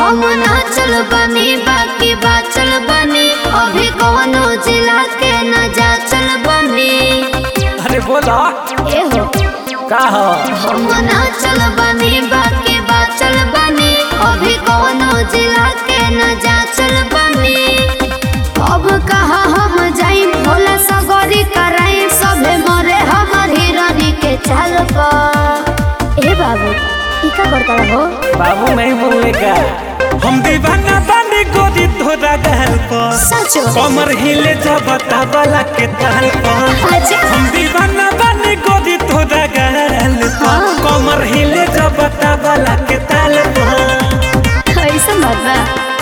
हम नाचल बनी बाकी बाचल बनी अभी कौनो जिला के न जाचल बनी अरे बोला एहो का हो हम नाचल बनी बाकी बाचल बनी अभी कौनो जिला के न जाचल बनी अब कहा हम जाई भोला सगरी कराई सभे मरे हमर हिरनी के चाल पर ए बाबू ई का करता हो बाबू नहीं बोले का हम दीवाना बने गोदी तोरा गहल पर सचो कमर हिले जबता वाला के तहल पर अच्छा हम दीवाना बने गोदी तोरा गहल पर हाँ। कमर हिले जबता वाला के तहल पर कैसे मरना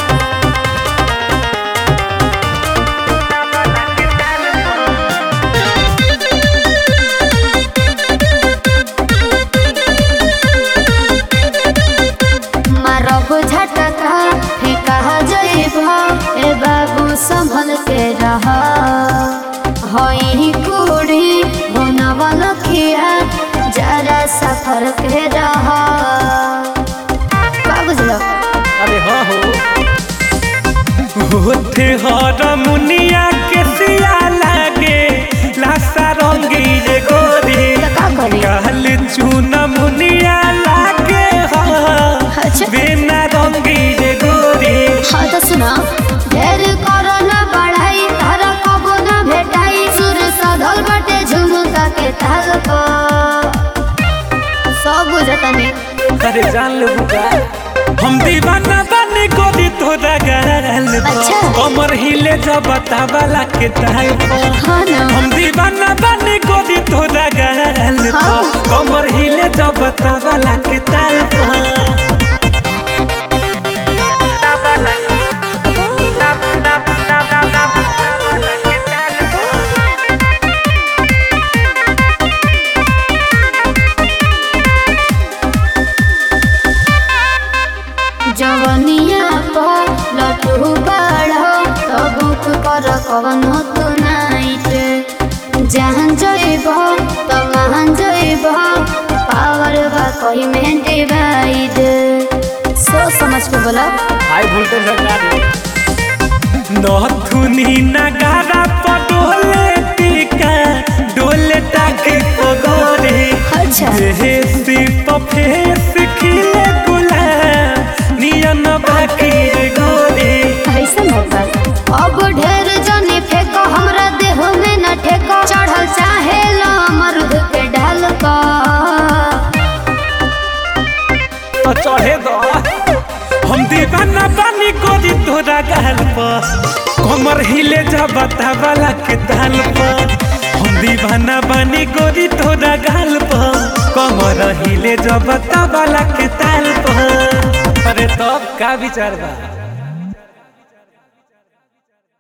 मारब झटका फेंका जइब ए बाबू संभल के रह हई कुड़ी बनवा लखिया जरा सफर के रह का बुझलो अरे हाँ हो होठे हर मुनिया के सिया लागे लासा रंगी रे गोरी तो का करी कहल चून मुनिया लागे हाँ अच्छा बिना रंगी रे गोरी हाँ तो सुना ढेर करो ना बढ़ाई तारा कबो ना भेटाई सुर सधल बटे झुमका के ताल पर सब बुझता नहीं अरे जान लो बुका हम दीवाना बने गोदी तोरा गहल अच्छा। कमर हिले जब वाला के ताल पर हाँ ना हम दीवाना बने गोदी तोरा गहल हाँ। कमर हिले जब वाला के ताल पर जवनिया पर लटू बाढ़ो तो बुक कर कवनो तू नाइट जहाँ जइब तो वहाँ जइब पावर बा कही में डिवाइड सोच समझ के बोला हाई वोल्टेज सरकार नथुनी नगारा पडोले टीका डोले टाके पगोरे अच्छा देसी पफेस खिले गुलाब नियन बाकी रे गोरे ऐसा मौका अब ढेर जने फेंको हमरा देह में न ठेको चढ़ल चाहे लो मरुद के ढाल का तो चढ़े दो हम दीवाना बानी गोदी तोरा गहल पर कमर हिले जबता वाला के ताल पर हम दीवाना बानी गोदी तोरा गहल पर कमर हिले जबता वाला के ताल पर अरे तब का विचार बा